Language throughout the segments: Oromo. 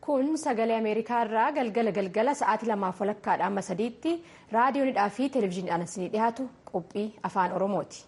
kun sagalee ameerikaa irraa galgala galgala sa'aatii lamaaf walakkaadha amma sadiitti raadiyoonidhaa fi televezyiiniidhaan isinii dhiyaatu qophii afaan oromooti.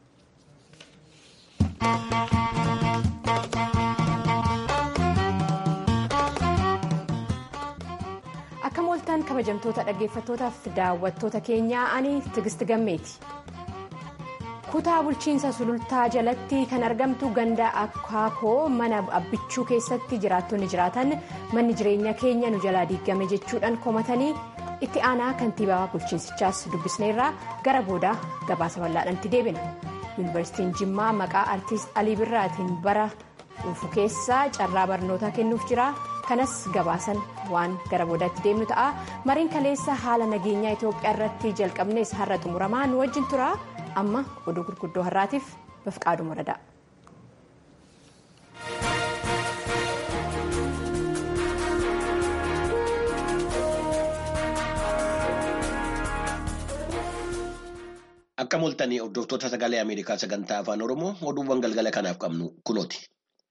akka mooltaan kabajamtoota dhaggeeffattootaaf daawwattoota keenyaa ani tigisti gammeeti. kutaa bulchiinsa sulultaa jalatti kan argamtu ganda akaakoo mana abbichuu keessatti jiraattonni jiraatan manni jireenya keenya nu jalaa diigame jechuudhaan komatanii itti aanaa kantiibaa bulchiinsichaas dubbisneerraa gara boodaa gabaasa bal'aadhaatti deebina yuunivarsiitiin jimmaa maqaa artiist alii birraatiin bara dhufu keessaa carraa barnootaa kennuuf jira kanas gabaasan waan gara boodaatti deemnu ta'a mariin kaleessa haala nageenyaa itoophiyaa irratti jalqabnes har'a xumuramaa nu wajjin tura. amma oduu gurguddoo har'aatiif bafqaaduu madadaa. Akka mooltanii hordoftoota sagalee Ameerikaa sagantaa afaan Oromoo oduuwwan galgala kanaaf qabnu kunooti.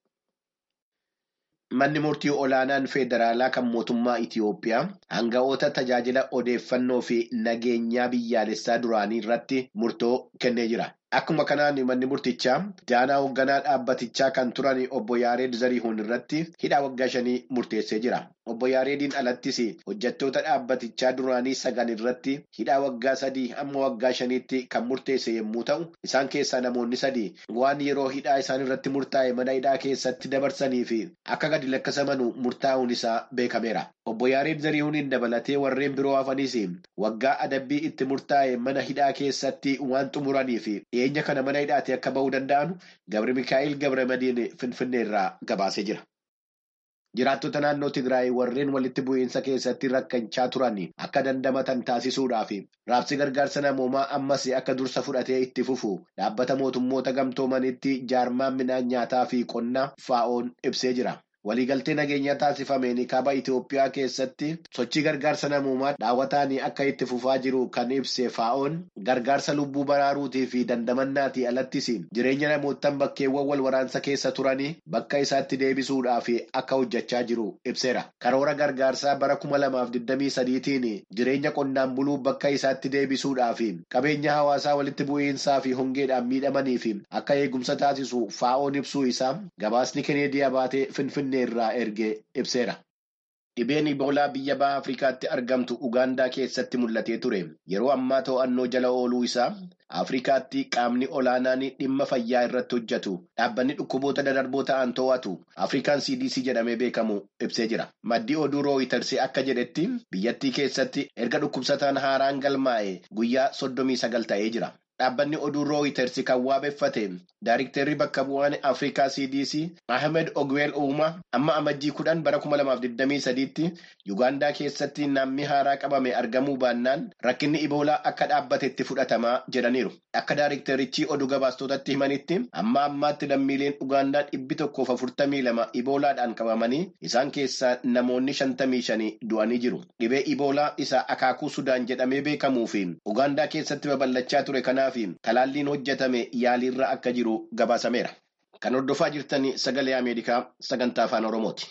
Manni murtii olaanaan federaalaa kan mootummaa Itiyoophiyaa hanga'oota tajaajila odeeffannoo fi nageenyaa biyyaalessaa duraanii irratti murtoo kennee jira. Akkuma kanaan manni murtichaa daanaa hoogganaa dhaabbatichaa kan turan obbo Yaareed Zarihuun irratti hidhaa waggaa shanii murteessee jira. Obbo Yaareediin alattis hojjettoota dhaabbatichaa duraanii sagan irratti hidhaa waggaa sadii amma waggaa shaniitti kan murteesse yommuu ta'u, isaan keessaa namoonni sadii waan yeroo hidhaa isaan irratti murtaa'e mana hidhaa keessatti dabarsanii fi akka gadi lakkisamanu murtaa'uun isaa beekameera. Obbo Yaareed Zarihuuniin dabalatee warreen biroo hafanis waggaa adabbii itti murtaa'e mana hidhaa keessatti waan xumuranii fi dhiyeenya kana mana hidhaatti akka ba'uu danda'an Gabri Mikaa'il Gabramadiin Finfinnee irraa gabaasee jira. Jiraattota naannoo Tigraay warreen walitti bu'iinsa keessatti rakkachaa turan akka dandamatan taasisuudhaaf raabsi gargaarsa namoomaa ammas akka dursa fudhatee itti fufu dhaabbata mootummoota gamtoomanitti jaarmaan midhaan nyaataa fi qonnaa faa'oon ibsee jira. Waliigaltee nageenyaa taasifameen kaaba Itoophiyaa keessatti sochii gargaarsa namoomaa daawwataan akka itti fufaa jiru kan ibse faa'oon gargaarsa lubbuu baraaruutii fi dandamannaatii alattis jireenya namootaan bakkeewwan wal waraansa keessa turanii bakka isaatti deebisuudhaaf akka hojjechaa jiru ibseera. Karoora gargaarsaa bara kuma lamaaf digdamii sadiitiin jireenya qonnaan buluu bakka isaatti deebisuudhaaf qabeenya hawaasaa walitti bu'iinsaa fi hongeedhaan miidhamaniif akka eegumsa taasisu faa'oon ibsuu isaa gabaasni Keneediyaa baatee Finfinnee. irraa ergee ibseera. Dhibeen Iboolaa biyya baha Afrikaatti argamtu Ugaandaa keessatti mul'atee ture. Yeroo ammaa to'annoo jala ooluu isaa Afrikaatti qaamni olaanaan dhimma fayyaa irratti hojjetu dhaabbanni dhukkuboota dadarboo ta'an to'atu Afrikaan CDC jedhamee beekamu ibsee jira. Maddii oduu rooyitarsii akka jedhetti biyyattii keessatti erga dhukkubsataan haaraan galmaa'e guyyaa soddomii sagal ta'ee jira. Dhaabbanni oduu rooyitersi kan waabeffate Daayiriktarri bakka bu'aan Afrikaa CDC Ahmed Ogweel Uuma amma amajjii kudhan bara kuma lamaaf digdamii sadiitti Yugaandaa keessatti namni haaraa qabame argamuu baannaan rakkinni Iboolaa akka dhaabbatetti fudhatamaa jedhaniiru. Akka daayiriktarichi oduu gabaastotatti himanitti amma ammaatti lammiileen Ugaandaa dhibbi tokkoof afurtamii lama Iboolaadhaan qabamanii isaan keessaa namoonni shantamii shanii du'anii jiru. Dhibee Iboolaa isa akaakuu Sudaan jedhamee beekamuu fi Ugaandaa keessatti babal'achaa ture kanaaf talaalliin hojjetame yaaliirra akka jiru gabaasameera. Kan hordofaa jirtan sagalee Ameerikaa sagantaa afaan Oromooti.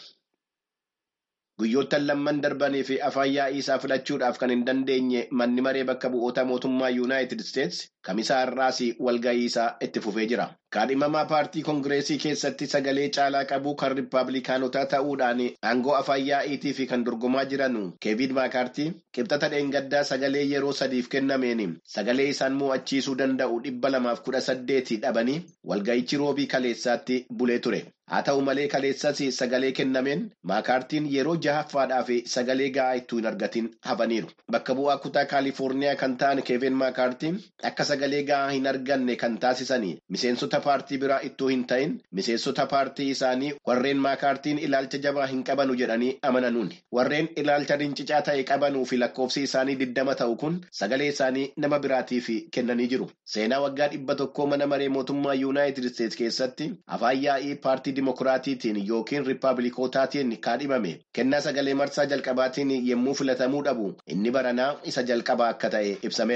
Guyyoottan lamman darbanii fi afaan yaa'ii isaa filachuudhaaf kan hin dandeenye manni maree bakka bu'oota mootummaa Yuunaayitid Isteets kamisaa har'aas walga'ii isaa itti fufee jira. Kaadhimamaa paartii Koongireesii keessatti sagalee caalaa qabu kan Rippaabilikaanotaa ta'uudhaan aangoo afaan yaa'iitii fi kan dorgomaa jiran Keevin Maakaartii qibxata dheengaddaa sagalee yeroo sadiif kennameen sagalee isaan mo'achiisuu danda'u dhibba lamaaf kudha saddeeti dhabanii walga'ichi roobii kaleessaatti bulee ture. Haa ta'u malee kaleessas sagalee kennameen maakaartiin yeroo jahaffaadhaaf sagalee ga'aa ittuu hin argatin hafaniiru. Bakka bu'aa kutaa Kaalifoorniyaa kan ta'an Keevin Maakaartiin akka sagalee ga'aa hin arganne kan taasisan miseensota paartii biraa ittuu hin ta'in miseensota paartii isaanii warreen maakaartiin ilaalcha jabaa hin qabanu jedhanii amananuun. Warreen ilaalcha rincicaa ta'e qabanuu fi lakkoofsi isaanii diddama ta'u kun sagalee isaanii nama biraatiif kennanii jiru. Seenaa waggaa dhibba tokkoo mana maree mootummaa Yuunaayitid Isteets keessatti afaan yaa'ii paartii Dimookiraatiitiin yookiin Riippaabilikootaatiin kaadhimame kennaa sagalee marsaa jalqabaatiin yommuu filatamuu dhabu inni baranaa isa jalqabaa akka ta'e ibsameera.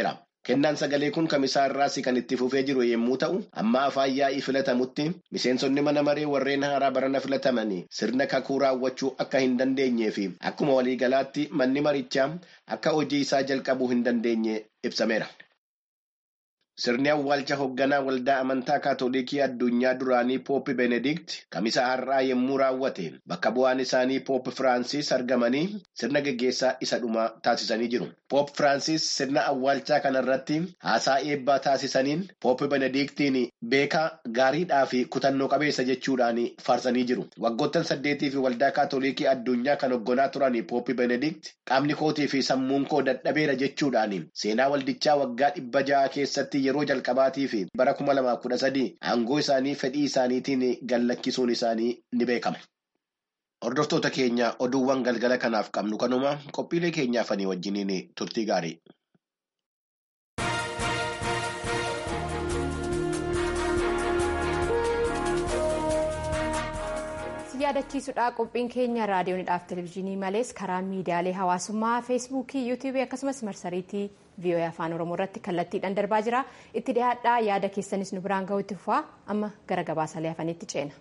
Kennaan sagalee kun kamisaa irraas kan itti fufee jiru yommuu ta'u, amma afaan yaa'ii filatamutti miseensonni mana maree warreen haaraa barana filatamanii sirna kakuu raawwachuu akka hin dandeenyee fi akkuma waliigalaatti manni marichaa akka hojii isaa jalqabuu hin dandeenye ibsameera. Sirni awwaalcha hoogganaa waldaa amantaa kaatolikii addunyaa duraanii Pooppi Benedikt kamisa har'aa yommuu raawwate bakka bu'aan isaanii Pooppi Firaansis argamanii sirna geggeessaa isa dhumaa taasisanii jiru. Pooppi Firaansis sirna awwaalchaa kanarratti haasaa eebbaa taasisaniin Pooppi Benediktiin beekaa gaariidhaa fi kutannoo qabeessa jechuudhaan faarsanii jiru. Waggoottan saddeetii fi waldaa kaatolikii addunyaa kan hoogganaa turan Pooppi Benedikt qaamni kootii fi sammuun koo dadhabeera jechuudhaan seenaa waldichaa waggaa dhibba ja'a keessatti yeroo jalqabaatii fi bara kuma lamaaf kudha sadii aangoo isaanii fedhii isaaniitiin gallakkisuun isaanii ni beekama. Hordoftoota keenya oduuwwan galgala kanaaf qabnu kanuma qophiilee keenyaafanii wajjiniin turtii gaarii. yaadachiisudha qophiin keenya raadiyoonidhaaf televezyiinii malees karaa miidiyaalee hawaasummaa feesbuukii yuutuubii akkasumas marsariitii vii'oo'ee afaan oromoo irratti kallattiidhaan darbaa jira itti dhiyaadhaa yaada keessanis nu biraan ga'u itti fufaa amma gara gabaasaalee hafaniitti ceena.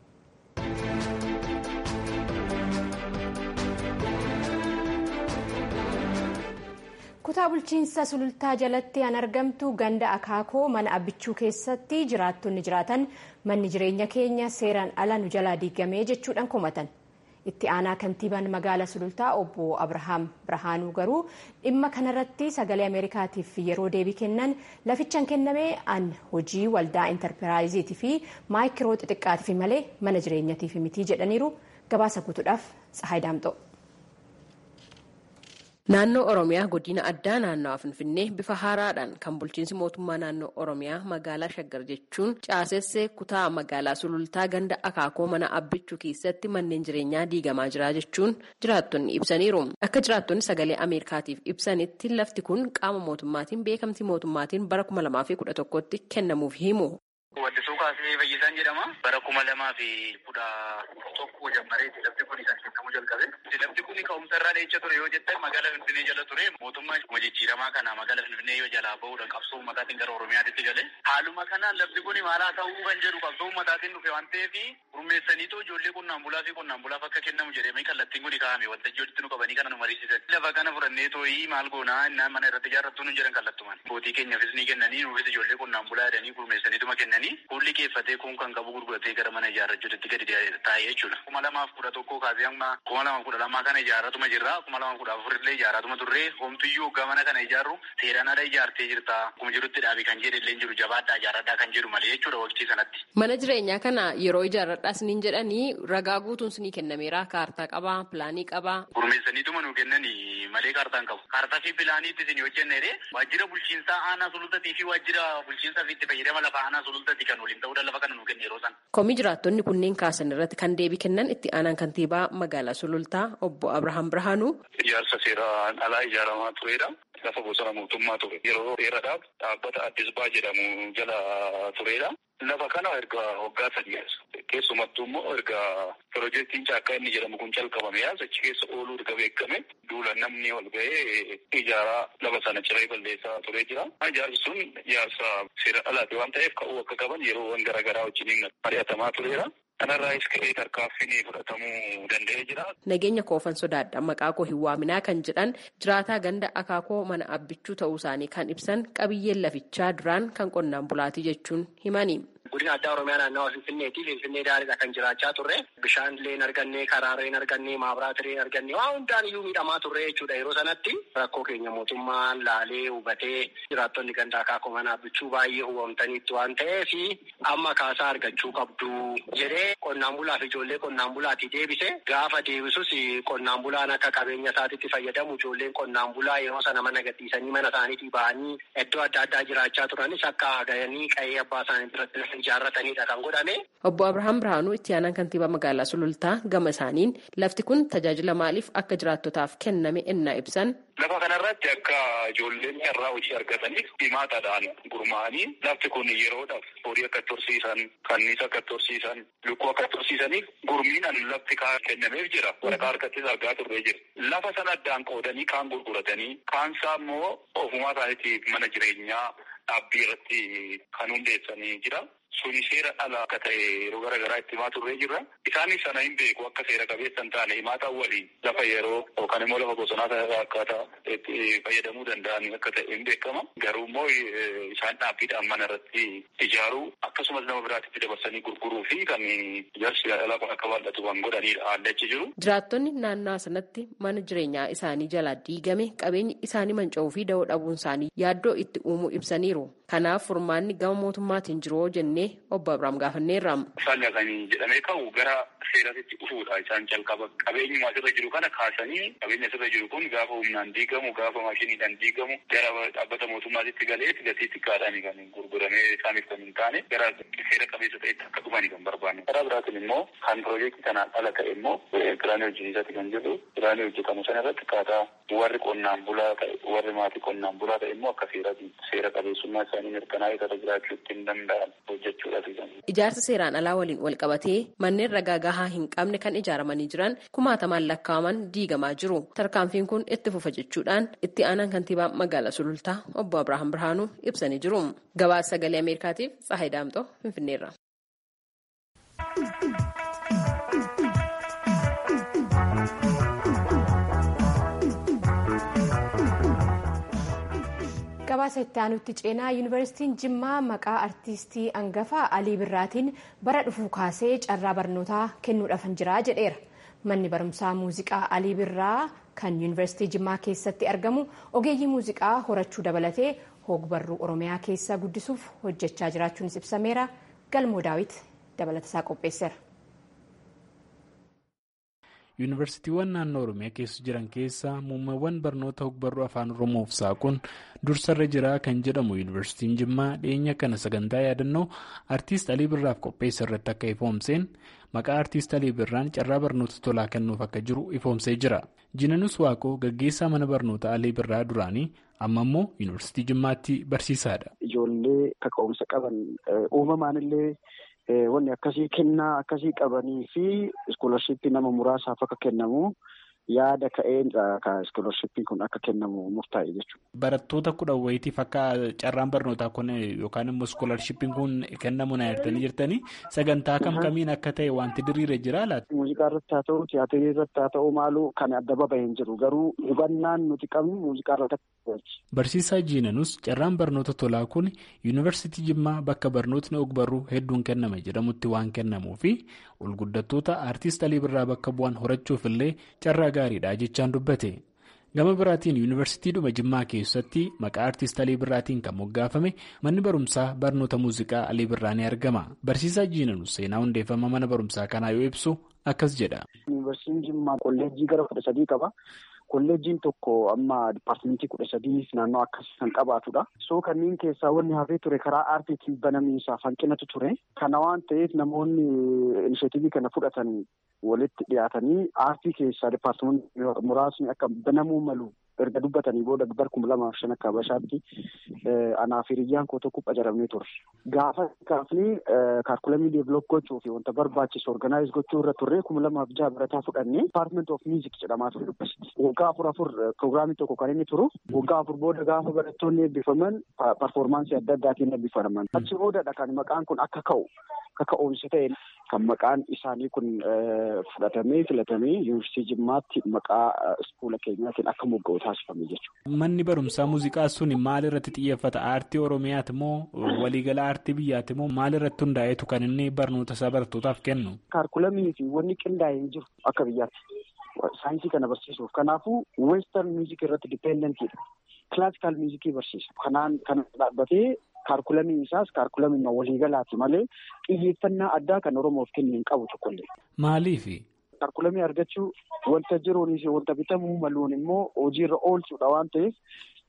kutaa bulchiinsa sulultaa jalatti an argamtu ganda akaakoo mana abbichuu keessatti jiraattonni jiraatan manni jireenya keenya seeraan ala nu jalaa diigamee jechuudhaan komatan itti aanaa kantiibaan magaala sulultaa obbo abrahaam birhaanuu garuu dhimma kanarratti sagalee ameerikaatiif yeroo deebii kennan lafichaan kennamee an hojii waldaa intarpiraayiziitii fi maayikiroo xixiqqaatiif malee mana jireenyatiif mitii jedhaniiru gabaasa guutuudhaaf tsahaay daamxoo. Naannoo Oromiyaa godina addaa naannawaa Finfinnee bifa haaraadhaan kan bulchiinsi mootummaa naannoo Oromiyaa magaalaa Shaggar jechuun caasessee kutaa magaalaa Sulultaa ganda akaakoo mana abbichuu keessatti manneen jireenyaa diigamaa jira jechuun jiraattonni ibsaniiru. Akka jiraattonni sagalee Ameerikaatiif ibsanitti lafti kun qaama mootummaatiin beekamtii mootummaatiin bara kuma lamaa fi kudha tokkotti kennamuuf himu. Waddisuu kaasee fayyisaan jedhama. Bara kuma lamaa fi kudha tokko jammareeti lafti kun kan kennamu jalqabe. Lafti kun ka'umsa irraa dheecha ture yoo jettan magaalaa Finfinnee jala ture mootummaan jijjiiramaa kana magaalaa Finfinnee yoo jalaa bahuudhaan qabsoo uummataatiin gara Oromiyaatti gale. Haaluma kanaan lafti kun maal haa ta'uu kan jedhu qabsoo uummataatiin dhufe waan ta'eef gurmeessaniitoo ijoollee qonnaan bulaa fi qonnaan bulaaf akka kennamu jedhamee kallattiin kun kaa'ame waltajjii walitti nu qabanii kana nu mariisisan. Lafa kana fudhannee tooyii maal goonaa innaan mana irratti ijaarrattuu nu jedhan kallattumaan. Bootii keenyaafis ni kennanii nuufis ijoollee qonnaan bulaa jedhanii gurmeessaniituma kennanii Hulli keeffatee kun kan qabu gurguratee gara mana ijaarrachuutti gadi taa'ee jechuudha. Kuma lamaaf kudha tokkoo kaasee amma kuma lamaaf kudha lamaa kana ijaarratuma jirra. Kuma lamaaf kudha afurillee ijaarratuma turre. Homtuyyuu hoggaa mana kana ijaarru seeraan ala ijaartee jirta. Akkuma jirutti dhaabii kan jedhe illee jiru jabaadhaa ijaarradhaa kan jedhu malee jechuudha waqtii sanatti. Mana jireenyaa kana yeroo ijaarradhaas niin jedhanii ragaa guutuun sinii kennameera. Kaartaa qabaa, pilaanii qabaa. Gurmeessaniituma nu kennanii malee kaartaan qabu. Kaartaa fi pilaaniitti isin hojjennee waajjira bulchiinsaa aanaa sulultatii fi waajjira bulchiinsaa fi itti fayyadama lafa aanaa sulultatii kan waliin ta'uudhaan lafa kana nu kenne yeroo sana. Komii jiraattonni kunneen kaasan irratti kan deebii kennan itti aanaan kantiibaa magaalaa Sulultaa obbo Abrahaam Birhaanuu. Ijaarsa seeraan alaa ijaaramaa turedha. Lafa bosona mootummaa ture. Yeroo dheeraadhaaf dhaabbata Addisbaa jedhamu jala turedha. Lafa kana erga waggaa sadii keessumattuu immoo erga piroojeektiin caakkaa inni jedhamu kun calqabame achi keessa ooluu erga beekame duula namni ol ba'ee ijaaraa lafa sana ciree balleessaa turee jira. Ijaarsi sun ijaarsa seera alaati waan ta'eef ka'uu akka qaban yeroowwan garaagaraa wajjin mari'atamaa tureera. Kanarraayis ka'ee tarkaanfiin fudhatamuu danda'ee jira. Nageenya koofan sodaadha maqaa koo hin waaminaa kan jedhan jiraataa ganda akaakoo mana abbichuu ta'uu isaanii kan ibsan qabiyyeen lafichaa duraan kan qonnaan bulaatii jechuun himani. Godina addaa Oromiyaa naannawa Finfinneeti. Finfinnee daariidha kan jiraachaa turre. Bishaan illee hin arganne, karaalee hin arganne, maabiraatii hin arganne, waan hundaan iyyuu miidhamaa turre jechuudha. Yeroo sanatti rakkoo keenya mootummaan laalee hubatee jiraattonni ganda akaakoo mana abbichuu baay'ee hubamtaniitti waan ta'eef amma kaasaa argachuu qabdu jedhee qonnaan bulaa fi ijoollee qonnaan bulaatii deebise. Gaafa deebisus qonnaan bulaan akka qabeenya isaatiitti fayyadamu ijoolleen qonnaan bulaa yeroo sana mana gadhiisanii mana isaaniitii ba'anii iddoo adda addaa jiraachaa turanis akka gahanii qe'ee abbaa isaanii biratti ijaarratanidha kan godhame. Obbo Abrahaam Birhaanuu itti aanaan kantiibaa magaalaa Sulultaa gama isaaniin lafti kun tajaajila maaliif akka jiraattotaaf kenname ennaa ibsan. Lafa kanarratti akka ijoolleen irraa hojii argataniif himaataadhaan gurmaa'anii lafti kun yeroodhaaf horii akka tursiisan, kanniisa akka tursiisan, lukkuu akka tursiisaniif gurmiidhaan lafti kaan kennameef jira. Waraqaa harkattis argaa turree jira. Lafa sana addaan qoodanii kaan gurguratanii kaansaa immoo ofumaa isaaniitiif mana jireenyaa dhaabbii irratti kan hundeessanii jira. Suni seera ala akka ta'e yeroo gara garaa itti himaa turree jirra. Isaanis sana hin beeku akka seera qabeessa hin taane himaataa waliin lafa yeroo yookaan immoo lafa bosonaa kana akkaataa itti fayyadamuu danda'an akka ta'e hin beekama. Garuu immoo isaan dhaabbiidhaan mana irratti ijaaruu akkasumas nama biraatti dabarsanii gurguruu fi kan ijaarsi alaa kun akka bal'atu kan godhanidha haalli achi jiru. Jiraattonni naannoo sanatti mana jireenyaa isaanii jalaa diigame qabeenyi isaanii manca'uu fi da'oo dhabuun isaanii yaaddoo itti uumuu ibsaniiru. Kanaaf furmaanni gama mootummaatiin jiru jennee obbo Abiraam gaafanneerra. Isaan kan jedhamee ka'u gara seeratitti dhufuudha. Isaan jalqaba qabeenyuma asirra jiru kana kaasanii qabeenya asirra jiru kun gaafa humnaan diigamu gaafa maashiniidhaan diigamu gara dhaabbata mootummaatitti galee gatii xiqqaadhaan kan gurguramee isaaniif kan hin taane gara seera qabeessa ta'etti akka dhufani kan barbaanne. Karaa biraatiin immoo kan piroojeektii kanaan ala ta'e immoo kiraanii hojjechiisaati kan jedhu kiraanii hojjetamu sana irratti akkaataa warri qonnaan bulaa ta'e warri maatii qonnaan bulaa ta'e immoo akka seerati seera qabeessummaa isaanii mirkanaa'ee irra jiraachuu ittiin danda'an hojjechuudhaaf. Ijaarsa seeraan alaa waliin wal qabatee manneen ragaa gahaa hin qabne kan ijaaramanii jiran kumaatamaan lakkaa'aman diigamaa jiru. Tarkaanfiin kun itti fufa jechuudhaan itti aanaan kantiibaa magaalaa Sulultaa obbo Abrahaam Birhaanuu ibsanii jiru. Gabaasa sagalee Ameerikaatiif Tsahayi Daamxoo Finfinneerra. gabaasa itti aanutti ceenaa yuunivarsiitiin jimmaa maqaa artiistii angafaa alii birraatiin bara dhufuu kaasee carraa barnootaa kennuudhaaf jira jedheera manni barumsaa muuziqaa alii birraa kan yuunivarsiitii jimmaa keessatti argamu ogeeyyii muuziqaa horachuu dabalatee hogbarruu oromiyaa keessa guddisuuf hojjechaa jiraachuunis ibsameera galmoo daawit dabalatasaa qopheesseera. yuunivarsiitiiwwan naannoo oromiyaa keessa jiran keessaa muummeewwan barnoota hogbarruu afaan oromoof saaquun dursarra jira kan jedhamu yuunivarsiitiin jimmaa dhiyeenya kana sagantaa yaadannoo artiist alii birraaf qopheessa irratti akka ifoomseen maqaa artiist alii birraan carraa barnoota tolaa kennuuf akka jiru ifoomsee jira jinanus waaqoo gaggeessaa mana barnoota alii birraa duraanii amma immoo yuunivarsiitii jimmaatti barsiisaadha. ijoollee kaka'umsa qaban uumamaanillee. Wanni akkasii kennaa akkasii qabanii fi iskoolarshipii nama muraasaaf akka kennamu yaada ka'een iskoolarshippiin kun akka kennamu murtaa'e jechuudha. Barattoota kudha wayitiif akka carraan barnootaa kun yookaan immoo iskoolarshippiin kun kennamu na yaadanii jirtanii sagantaa kam kamiin akka ta'e wanti diriire jira laata? Muuziqaa irratti haa ta'u tiyaatirii irratti haa ta'u maaluu kan adda baba'e hin jiru garuu hubannaan nuti qabnu muuziqaa irratti Barsiisaa Jiinanus carraan barnoota tolaa kun yuunivarsiitii Jimmaa bakka barnootni ogbarruu hedduun kenname jedhamutti waan kennamuu fi olguddattoota aartist Alii Birraa bakka bu'an horachuuf illee carraa gaariidha jechaan dubbate. Gama biraatiin yuunivarsiitiidhuma Jimmaa keessatti maqaa aartist Alii Birraatiin kan moggaafame manni barumsaa barnoota muuziqaa Alii Birraa ni argama. Barsiisaa Jiinanus seenaa hundeeffama mana barumsaa kanaa yoo ibsu akkas jedha. Yuunivarsiitiin Jimmaa kolleejjii gara kudha sadii qaba. Kolleejjiin tokko amma dipaartimentii kudha sadii naannoo akkasii kan qabaatudha. Soo kanneen keessaa wanni hafee ture karaa aartiitiin banamiinsaaf hanqinatu ture. Kana waan ta'eef namoonni inishatiivii kana fudhatan walitti dhiyaatanii aartii keessaa dipaartimentii muraasni akka banamuu malu erga dubbatanii booda bar kuma lamaaf shan akka habashaatti anaaf hiriyyaan koo tokko qacaramee ture. Gaafa kaafnee kaalkulamii deebiloop gochuu fi wanta barbaachisu organaayiz gochuu irra turre kuma lamaaf jaha barataa fudhannee department of music jedhamaa ture dubbisitti. Waggaa afur afur pirogiraamii tokko kan inni turu waggaa afur booda gaafa barattoonni eebbifaman parfoormaansii adda addaatiin eebbifaman. Achi boodadha kan maqaan kun akka ka'u akka ka'umsi ta'e kan maqaan isaanii kun fudhatamee filatamee yuunivarsiitii Jimmaatti maqaa iskuula keenyaatiin akka mogga'u taasifame jechuudha. Manni barumsaa muuziqaa sun maal irratti xiyyeeffata? Aartii Oromiyaati moo waliigala aartii biyyaati moo maal irratti hundaa'eetu kan inni barnoota isaa barattootaaf kennu? Kaalkulamii fi wanni qindaa'e hin jiru akka biyyaatti. Saayinsii kana barsiisuuf. Kanaafuu weestarn miuzik irratti dipeendentiidha. Kilaasikaal miuzikii barsiisa. Kanaan kan dhaabbatee kaalkulamii isaas kaalkulamii waliigalaati malee xiyyeeffannaa addaa kan Oromoof kennu hin qabu tokkollee. Maaliifi? Kaalkulamii argachuu wanta jiruunis wanta bitamuu maluun immoo hojiirra oolchuudha waan ta'eef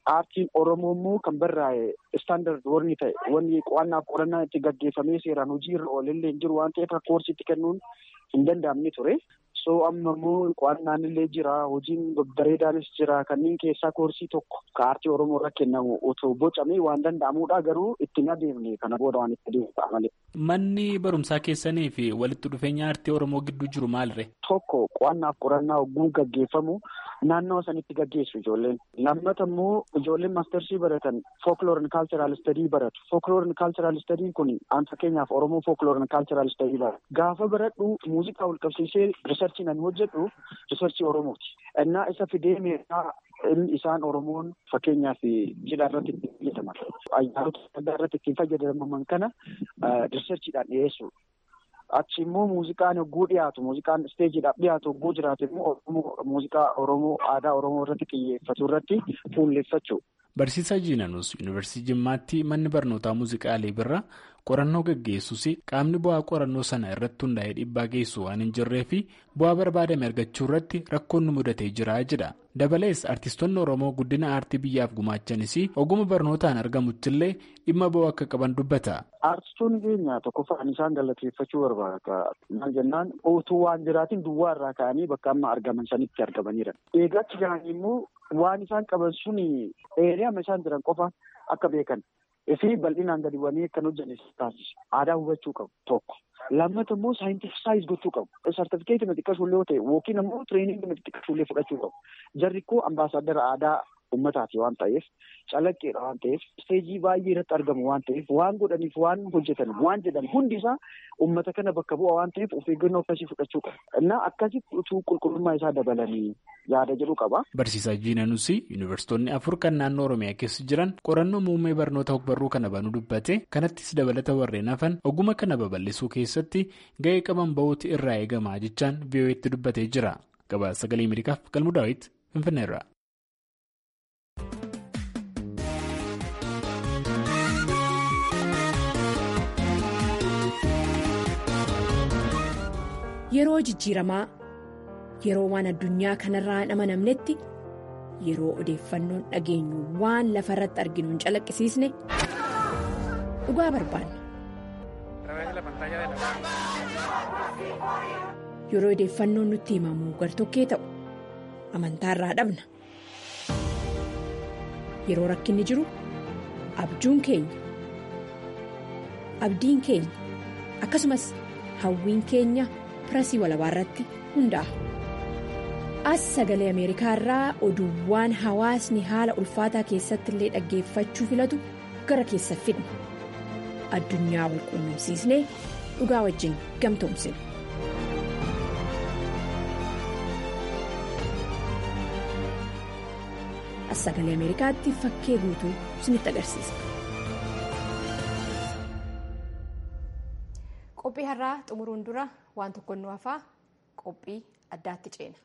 Aartiin Oromoo immoo kan barraa'e istaandard warri ta'e wanni qo'annaaf qorannaa itti gaggeeffamee seeraan hojii irra oolillee hin jiru waan ta'eef akka koorsiitti kennuun hin danda'amne ture. So amma immoo qo'annaan illee jira hojiin bareedaanis jira kanneen keessaa koorsii tokko ka aartii Oromoo irra kennamu otoo bocamee waan danda'amudha garuu ittiin adeemne kana booda waan itti adeemsa malee. Manni barumsaa keessanii fi walitti dhufeenya aartii Oromoo gidduu jiru maalirre? Tokko qo'annaaf qorannaa hogguu gaggeeffamu naannoo sanitti gaggeessu ijoolleen. Lammata immoo ijoolleen maastersii baratan folklore and cultural study baratu. Folklore and cultural study kun an fakkeenyaaf Oromoo folklore and cultural study baratu. Gaafa baradhu muuziqaa wal qabsiisee riisarchii nan hojjedhu riisarchii Oromooti. Innaa isa fidee meeshaa isaan Oromoon fakkeenyaaf cidha irratti ittiin fayyadaman. Ayyaanota adda irratti ittiin fayyadaman kana riisarchiidhaan dhiyeessu. Achi immoo muuziqaan hogguu dhiyaatu muuziqaan isteejiidhaaf dhiyaatu hogguu jiraatu immoo muuziqaa Oromoo aadaa Oromoo irratti xiyyeeffatu irratti fuulleffachuu. Barsiisaa Jiinanus Yuunivarsiitii Jimmaatti manni barnootaa muuziqaalee birraa qorannoo gaggeessus qaamni bu'aa qorannoo sana irratti hundaa'ee dhiibbaa geessu waan hin jirree fi bu'aa barbaadame argachuu irratti rakkoon nu mudatee jira jedha. Dabalees artistoonni Oromoo guddina aartii biyyaaf gumaachanis oguma barnootaan argamuttillee dhimma bu'aa akka qaban dubbata. Artistoonni keenya tokkoffaan isaan galateeffachuu barbaada. Maal jennaan utuu waan jiraatiin duwwaa irraa ka'anii bakka amma argaman sanitti argamaniira. Eegachi jiranii immoo waan isaan qaban sun eeriyama isaan jiran qofa akka beekan. Fi bal'inaan gadi bu'anii akkan hojjanne taasisu. Aadaa hubachuu qabu tokko. Lammata immoo saayintifisaayiz gochuu qabu. Sartifikeetii xiqqasuullee yoo ta'e yookiin immoo tireeningii xiqqasuullee fudhachuu qabu. Jarri koo ambaasaadara aadaa uummataati waan ta'eef calaqqeedha waan ta'eef isteejii baay'ee irratti argamu waan ta'eef waan godhaniif waan hojjetan waan jedhan hundi isaa uummata kana bakka bu'a waan ta'eef of eeggannoo akkasii fudhachuu qaba. Innaa akkasitti utuu qulqullummaa isaa dabalanii yaada jedhu qaba. Barsiisaa Jiinanus yuunivarsiitonni afur kan naannoo Oromiyaa keessa jiran qorannoo muummee barnoota ogbarruu kana banuu dubbate kanattis dabalata warreen hafan oguma kana babal'isuu keessatti ga'ee qaban ba'uuti irraa eegamaa jechaan VOA'tti dubbatee jira. Gabaasa sagalee Ameerikaaf Galmuu Daawit Finfinneerra. Yeroo jijjiiramaa yeroo waan addunyaa kanarraa hin amanamnetti yeroo odeeffannoon dhageenyu waan lafa irratti arginu hin calaqqisiisne dhugaa barbaanna. Yeroo odeeffannoon nutti himamu gartokkee ta'u amantaarraa dhabna. Yeroo rakkinni jiru abjuun keenya abdiin keenya akkasumas hawwiin keenya. pirasii walabaa irratti hundaa'a. As sagalee Ameerikaa irraa oduuwwan hawaasni haala ulfaataa keessatti illee dhaggeeffachuu filatu gara keessa fidna. Addunyaa wal quunnamsiisnee dhugaa wajjin gamtoomsina. As sagalee Ameerikaatti fakkee guutuu isinitti agarsiisa. Qophii har'aa xumuruun dura waan tokko nu hafaa qophii addaatti ceena.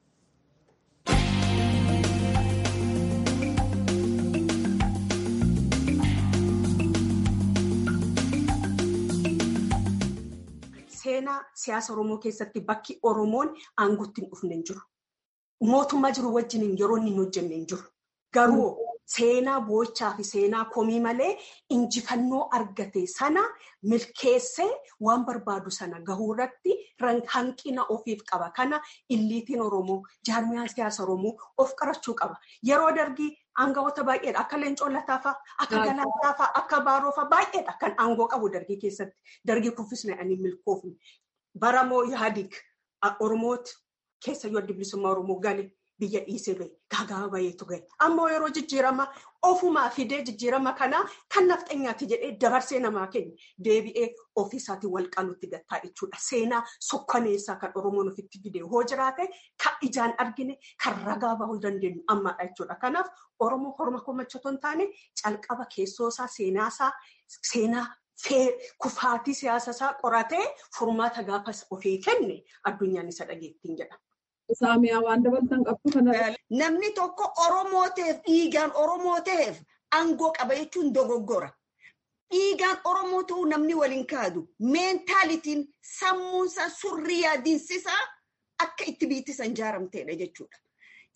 Seenaa siyaasa Oromoo keessatti bakki Oromoon aangootti hin dhufne hin jiru. Mootummaa jiru wajjin yeroo inni hin hojjenne hin jiru. Garuu seenaa boochaa fi seenaa komii malee injifannoo argate sana milkeessee waan barbaadu sana gahuu irratti hanqina ofiif qaba. Kana illiitiin Oromoo jaarmiyaan siyaasa Oromoo of qarachuu qaba. Yeroo dargii aangawoota baay'eedha. Akka Leencoo Lataafa, akka Galaataa akka Baaroofa baay'eedha kan aangoo qabu dargii keessatti. Dargii kuffisne ani milkoofne. Baramoo Yaadig Oromooti keessayyuu adda bilisummaa Oromoo gale. Biyya dhiisee bahe gaaga'aa baheetu gahe. Ammoo yeroo jijjiirama ofumaa fidee jijjiirama kanaa kan nafxanyaati jedhee dabarsee namaa kenna. Deebi'ee ofiisaatiin wal qaluutti gattaa jechuudha. Seenaa sukkaneessaa kan Oromoon ofitti fidee hoo jiraate kan ijaan argine kan ragaa bahuu dandeenyu ammaadha jechuudha. Kanaaf Oromoo horma komachaatoo hin taane calqaba keessoosaa seenaasaa seenaa kufaatii siyaasasaa qoratee furmaata gaafas ofii kenne addunyaan isa dhageettiin jedhama. Saamiyaa waan dabalatan qabdu kana. Namni tokko Oromoo ta'eef dhiigaan Oromoo ta'eef aangoo qaba jechuun dogoggora. Dhiigaan Oromoo ta'uu namni waliin kaadu meentaalitiin sammuunsaa surrii yaadiinsisaa akka itti biittisan jaaramteedha jechuudha.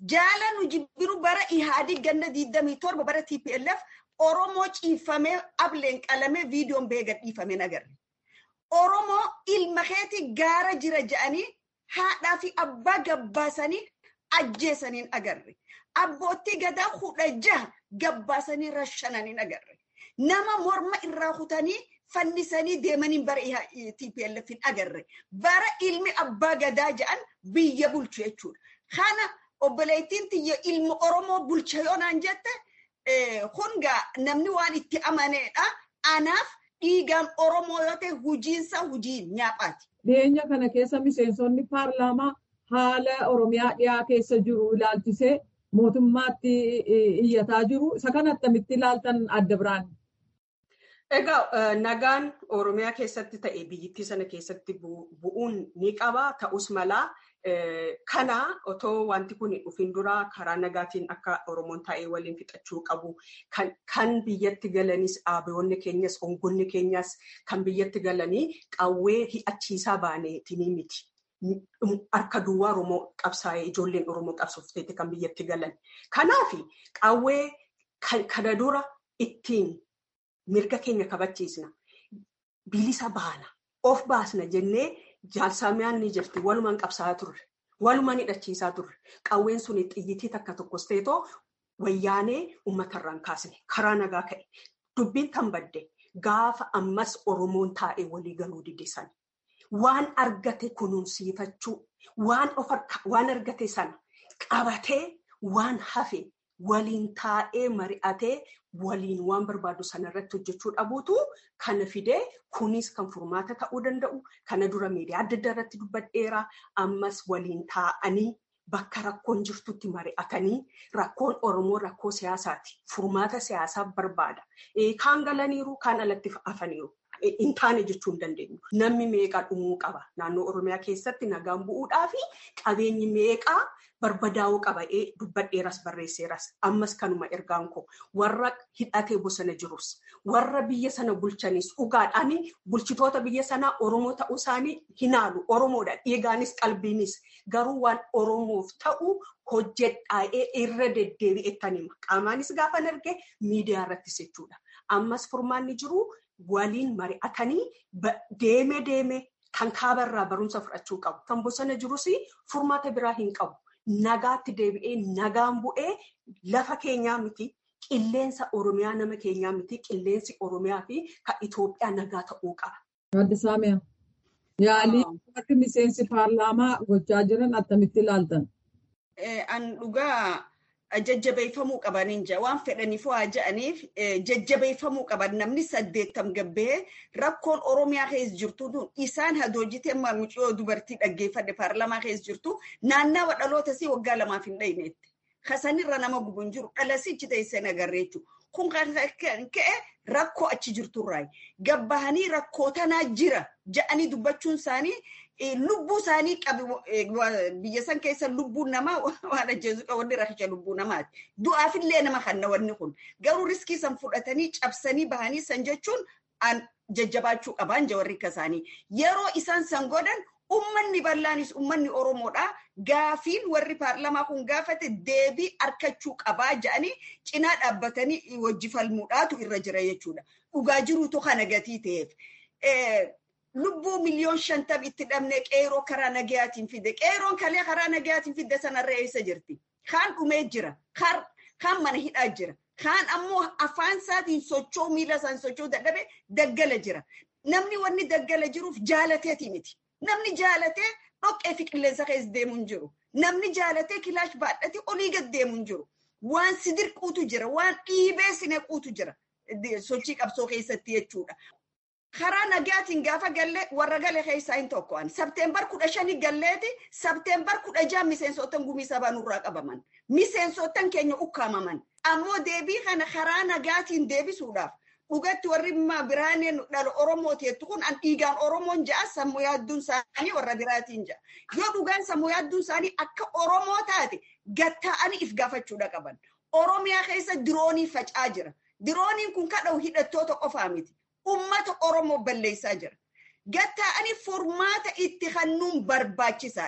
Jaala nu jibbiru bara ihaadii ganna digdamii torba bara TPLF Oromoo ciifamee ableen qalamee viidiyoon bee gadhiifamee agarre. Oromoo ilma keeti gaara jira jedhanii haadhaa fi abbaa gabbaasanii ajjeesaniin agarre. Abbootii gadaa kudha jaha gabbaasanii rashananiin agarre. Nama morma irraa kutanii fannisanii deemanii bara TPLF hin agarre. Bara ilmi abbaa gadaa jedhan biyya bulchu jechuudha. Kana obboleettiin tiyya ilma Oromoo bulcha yoo naan jette hungaa namni waan itti amaneedha. Anaaf dhiigaan Oromoo yoo ta'e hujiinsa hujii nyaaphaati. Dhiyeenya kana keessa miseensonni paarlaamaa haala Oromiyaa dhiyaa keessa jiru ilaalchisee mootummaatti iyyataa jiru. Isa kana attamitti ilaaltan adda biraan? Egaa nagaan Oromiyaa keessatti ta'e biyyattii sana keessatti bu'uun ni qaba. Ta'us malaa kana otoo wanti kun dhufin dura karaa nagaatiin akka Oromoon taa'ee waliin fixachuu qabu. Kan biyyatti galanis dhaabbatoonni keenyas ongonni keenyas kan biyyatti galanii qawwee hi'achiisaa baaneetinii miti. Harka duwwaa Oromoo qabsaa'ee ijoolleen Oromoo qabsoofteeti kan biyyatti galan. Kanaaf qawwee kana dura ittiin mirga keenya kabachiisna. Bilisa baana. Of baasna jennee jaalsamiyaan ni jirti. Walumaan qabsaa'aa turre. Walumaan hidhachiisaa turre. Qawween sun xiyyitii takka tokkos ta'etoo wayyaanee uummatarraan kaasne. Karaa nagaa ka'e. Dubbiin tan badde gaafa ammas Oromoon taa'ee walii galuu didisan. Waan argate kunuunsiifachuu, waan argate sana qabatee waan hafe waliin taa'ee mari'atee waliin waan barbaadu sanarratti hojjechuu dhabuutu kana fidee kunis kan furmaata ta'uu danda'u. Kana dura miidiyaa adda addaa irratti dubbadheera. Ammas waliin taa'anii bakka rakkoon jirtutti mari'atanii rakkoon Oromoo rakkoo siyaasaati. Furmaata siyaasaa barbaada. Kaan galaniiru, kaan alatti hafaniiru. hin taane jechuu hin dandeenyu. Namni meeqaa dhumuu qaba. Naannoo Oromiyaa keessatti nagaan bu'uudhaa fi qabeenyi meeqaa barbadaa'uu qaba. Dubbadheeras barreesseeras. Ammas kanuma ergaan koo warra hidhatee bosona jirus warra biyya sana bulchanis dhugaadhaan bulchitoota biyya sanaa Oromoo ta'uu isaanii hinaalu. Oromoodha. Dhiigaanis qalbiinis garuu waan Oromoof ta'u hojjedhaa'ee irra deddeebi'ettan hima. Qaamaanis gaafa arge miidiyaa irrattis jechuudha. Ammas furmaanni jiru waliin mari'atanii deeme deeme kan kaabarraa barumsa fudhachuu qabu. Kan bosona jirus furmaata biraa hin qabu. Nagaatti deebi'ee nagaan bu'ee lafa keenyaa miti. Qilleensa Oromiyaa nama keenyaa miti. Qilleensi Oromiyaa fi kan Itoophiyaa nagaa ta'uu qaba. Adda Saamiyaa. Yaalii akka miseensi paarlaamaa gochaa jiran attamitti ilaaltan? An dhugaa jajjabeeffamuu qabaniin jira waan fedhaniif waa jedhaniif jajjabeeffamuu qaban namni saddeettam gabbee rakkoon oromiyaa keessa jirtu isaan hadoojitee mucayyoo dubartii dhaggeeffadhe paarlamaa keessa jirtu naannawa dhaloota sii waggaa lamaaf hin dhayneetti. Kasanirra nama gubu hin jiru dhalasichi teessee nagarree jechuudha. Kun kan ka'e rakkoo achi jirturraayi. Gabbahanii rakkoo tanaa jira jedhanii dubbachuun isaanii lubbuu isaanii qabi biyya san keessa lubbuun namaa waan ajjeesu wanni rakkicha lubbuu namaati. Du'aafillee nama kanna wanni kun. Garuu riskii san fudhatanii cabsanii bahanii san jechuun jajjabaachuu qabaan jawarri akka isaanii. Yeroo isaan san godhan ummanni bal'aanis ummanni Oromoodha. Gaafiin warri paarlamaa kun gaafate deebii arkachuu qabaa jedhanii cinaa dhaabbatanii wajji falmuudhaatu irra jira jechuudha. Dhugaa jiruutu kana gatii ta'eef. lubbuu miliyoon shantam itti dhabne qeeroo karaa nagayaatiin fide. Qeeroon kalee karaa nagayaatiin fidde sanarra eessa jirti? Kaan dhumee jira. Kaan mana hidhaa jira. Kaan ammoo afaan isaatiin socho'u miila isaan socho'u dadhabe daggala jira. Namni wanni daggala jiruuf jaalateeti miti. Namni jaalatee dhoqqee fi qilleensa keessa deemu hin jiru. Namni jaalatee kilaash baadhatee olii gad deemu hin jiru. Waan si dirquutu jira. Waan dhiibee si nequutu jira. Sochii qabsoo keessatti jechuudha. karaa nagaatiin gaafa gallee warra gale keessaa hin tokko'an. Sabteembar kudha shanii galleeti sabteembar kudha jaha miseensotan gumii sabaa nurraa qabaman. Miseensotan keenya ukkaamaman. Ammoo deebii kana karaa nagaatiin deebisuudhaaf dhugatti warri biraaneen dhala Oromooti jettu kun an dhiigaan Oromoon ja'a sammuu yaadduun isaanii warra biraatiin ja'a. Yoo dhugaan sammuu yaadduun isaanii akka Oromoo taate gatta'anii if gaafachuudha qaban. Oromiyaa keessa diroonii faca'aa jira. Dirooniin kun kadha'u hidhattoota qofaa miti. ummata Oromoo balleessaa jira. Gatta'anii furmaata itti kennuun barbaachisaadha.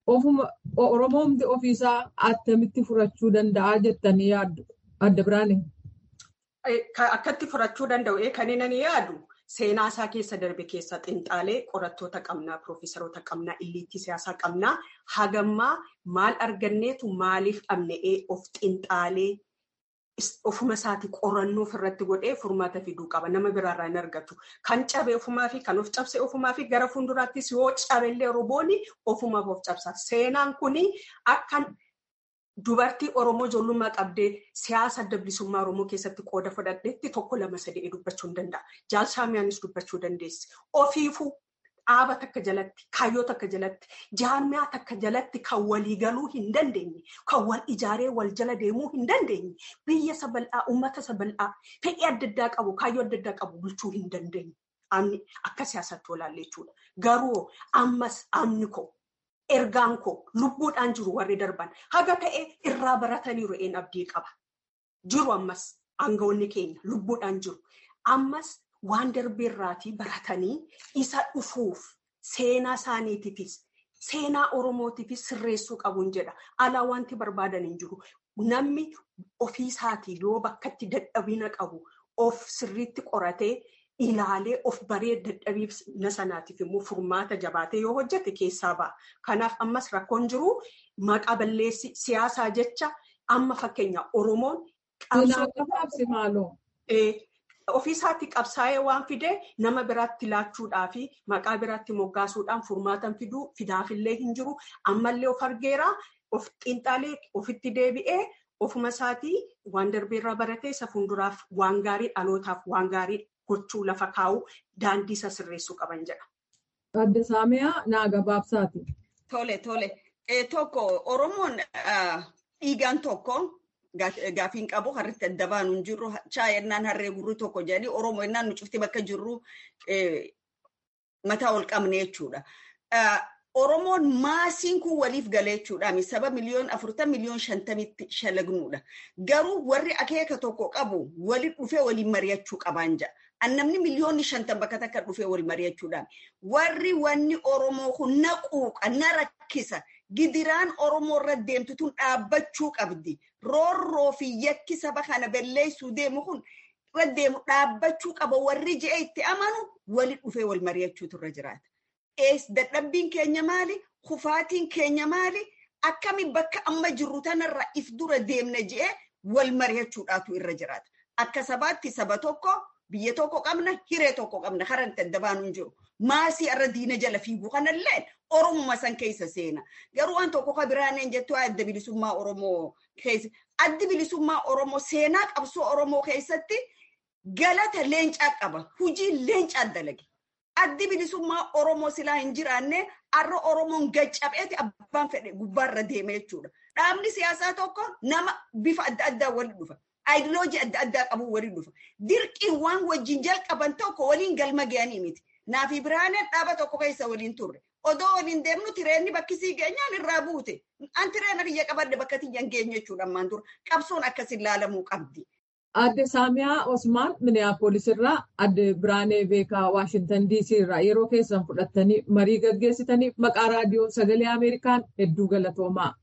Oromoomti ofiisaa attamitti furachuu danda'a jettanii yaaddu adda biraane. Akkatti furachuu danda'u kan inni yaadu seenaa isaa keessa darbe keessa xinxaalee qorattoota qabnaa piroofeesaroota qabnaa illiitti siyaasaa qabnaa hagammaa maal arganneetu maaliif dhabne'ee of xinxaalee ofuma isaati qorannoo ofirratti godhee furmaata fiduu qaba nama biraarraa hin argatu kan cabe ofumaa fi kan of cabse ofumaa fi gara fuulduraattis yoo cabellee roboonni ofumaaf of cabsa seenaan kuni akka. Dubartii Oromoo ijoollummaa qabdee siyaasa adda bilisummaa Oromoo keessatti qooda fudhadheetti tokko lama sadii dubbachuu hin danda'a. Jaalsaamiyaanis dubbachuu dandeessi. Ofiifuu dhaaba takka jalatti, kaayyoo takka jalatti, jaarmiyaa takka jalatti kan walii galuu hin dandeenye, kan wal ijaaree wal jala deemuu hin dandeenye, biyya sabal'aa, uummata sabal'aa, fedhii adda addaa qabu, kaayyoo adda addaa qabu bulchuu hin dandeenye. Amni akka siyaasatti olaalle jechuudha. Garuu ammas amni koo. Ergaan koo lubbuudhaan jiru warri darban haga ta'e irraa barataniiru een abdii qaba. Jiru ammas aangawoonni keenya lubbuudhaan jiru. Ammas waan darbeerraatii baratanii isa dhufuuf seenaa isaaniitiifis seenaa Oromootiifis sirreessuu qabuun jedha. Alaa wanti barbaadan hin jiru. Namni ofiisaatii yoo bakkatti dadhabina qabu of sirriitti qoratee. Ilaalee of baree dadhabiina sanaatiif immoo furmaata jabaatee yoo hojjete keessaa ba'a. Kanaaf ammas rakkoon jiru maqaa balleessi siyaasaa jecha amma fakkeenya Oromoon. Ofiisaatti qabsaa'ee waan fidee nama biraatti laachuudhaa fi maqaa biraatti moggaasuudhaan furmaatan fiduu fidaafillee hin jiru. Ammallee of argeera of xiinxalee ofitti deebi'ee ofuma isaatii waan darbeerraa baratee isa fuulduraaf waan gaarii dhalootaaf waan gaarii. gochuu lafa kaa'uu daandii isa sirreessuu qaban jedha. Adda Saamiyaa naa gabaabsaati. Tole tole tokko Oromoon dhiigaan tokko gaafiin qabu harritti adda baanu hin jirru chaayennaan harree gurri tokko jedhanii Oromoo ennaan nu cufti bakka jirru mataa ol qabne jechuudha. Oromoon maasiin kun waliif galee jechuudha. Saba miliyoon afurtan miliyoon shantamitti shalagnuudha. Garuu warri akeeka tokko qabu waliin dhufee waliin mari'achuu qabaan jedha. Namni miliyoonni shantan bakka takka dhufee wal mari'achuudhaan. Warri wanni Oromoo kun na quuqa, na rakkisa. Gidiraan Oromoo irra deemtu tun dhaabbachuu qabdi. Roorroo fi yakki saba kana balleessuu deemu kun irra deemu dhaabbachuu qaba. Warri je'e itti amanu waliin dhufee wal mari'achuutu irra jiraata. dadhabbiin keenya maali? Kufaatiin keenya maali? Akkami bakka amma jirru tanarra if dura deemna je'ee wal mari'achuudhaatu irra jiraata. Akka sabaatti saba tokko biyya tokko qabna hiree tokko qabna haranta adda baanu hin jiru. Maasii irra diina jala fiiguu kanallee Oromuma san keessa seena. Garuu waan tokko ka biraaneen jettu adda bilisummaa Oromoo keessa. Addi bilisummaa Oromoo seenaa qabsoo Oromoo keessatti galata leencaa qaba. Hujii leencaa dalage. Addi bilisummaa Oromoo silaa hin jiraanne har'a Oromoon gaccabeeti abbaan fedhe gubbaarra deeme jechuudha. Dhaabni siyaasaa tokko nama bifa adda addaa waliin dhufa. Aayidiloojii adda addaa qabu waliin dhufa. Dirqiin waan wajjin jalqaban tokko waliin galma ga'anii miti. Naafi biraaneen dhaaba tokko keessa waliin turre. Odoo waliin deemnu tireenni bakkisii geenyaan irraa buute. An tireena biyya qabadde bakka tiyyan geenye jechuudha ammaan dura. Qabsoon akkasin laalamuu qabdi. Adde Saamiyaa Osmaan Miniyaapolis irraa adde Biraanee Beekaa Waashintan DC irraa yeroo keessan fudhattanii marii gaggeessitaniif maqaa raadiyoo sagalee Ameerikaan hedduu galatoomaa.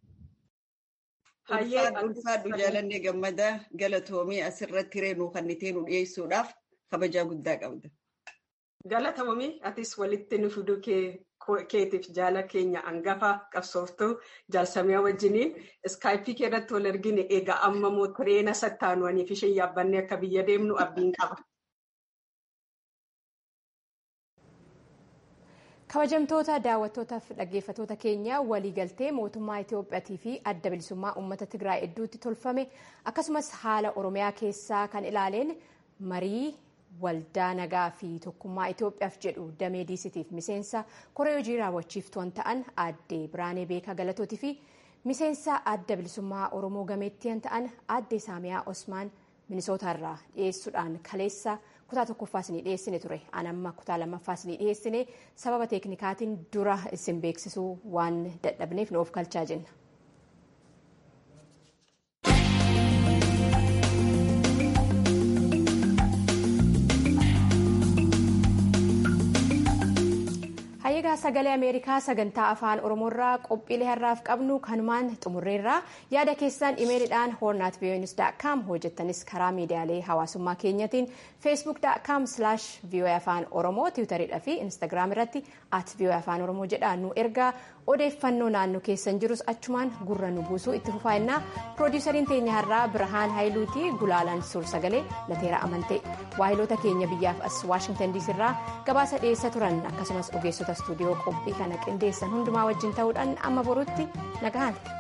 Ulfaadhu jaalannee gammadaa galatoomii asirratti reenuu kan ittiin nu dhiyeessuudhaaf kabajaa guddaa qabda. Galatoomii atis walitti nu fiduu keetiif jaala keenya hangafa qabsooftuu jaalsamiyaa wajjiniin iskaayipii keerratti wal argine egaa amma moo tireena sattaanuwaniif isheen yaabbannee akka biyya deemnu abdiin qaba. kabajamtoota daawwattootaaf dhaggeeffattoota keenya waliigaltee mootummaa Itiyoophiyaatii fi adda bilisummaa uummata Tigraay hedduutti tolfame akkasumas haala Oromiyaa keessaa kan ilaaleen marii waldaa nagaa fi tokkummaa Itoophiyaaf jedhu damee diisitiif miseensa koree hojii raawwachiiftuun ta'an aadde Biraanee Beekaa Galatootii fi miseensa adda bilisummaa Oromoo gameettiin ta'an aadde Saamiyaa Osmaan Minisootaarraa dhiyeessuudhaan kaleessa kutaa tokkoffaa isinii dhiyeessine ture anamma kutaa lammaffaa isinii dhiyeessine sababa teeknikaatiin dura isin beeksisuu waan dadhabneef nu of kalchaa jenna. Hayyagaa sagalee Ameerikaa sagantaa afaan Oromoorraa qophiilee har'aaf qabnu kanumaan xumurreerraa yaada keessan imeelidhaan hornaatviyoonius.com hojjettanis karaa miidiyaalee hawaasummaa keenyatiin feesbuuk.com slash vii'oo'ee afaan oromoo tiwutariidha fi instaagiraam irratti at vii'oo'ee afaan oromoo jedhaa nu ergaa odeeffannoo naannoo keessan jirus achumaan gurra nu buusuu itti fufaa'innaa piroodiisariin teenya har'aa birhaan haayiluutii gulaalaan suur sagalee lateera amantee waahiloota keenya biyyaaf as waashingtan diisii irraa gabaasa dhiyeessa turan akkasumas ogeessota istuudiyoo qophii kana qindeessan hundumaa wajjin ta'uudhaan amma boruutti nagahan.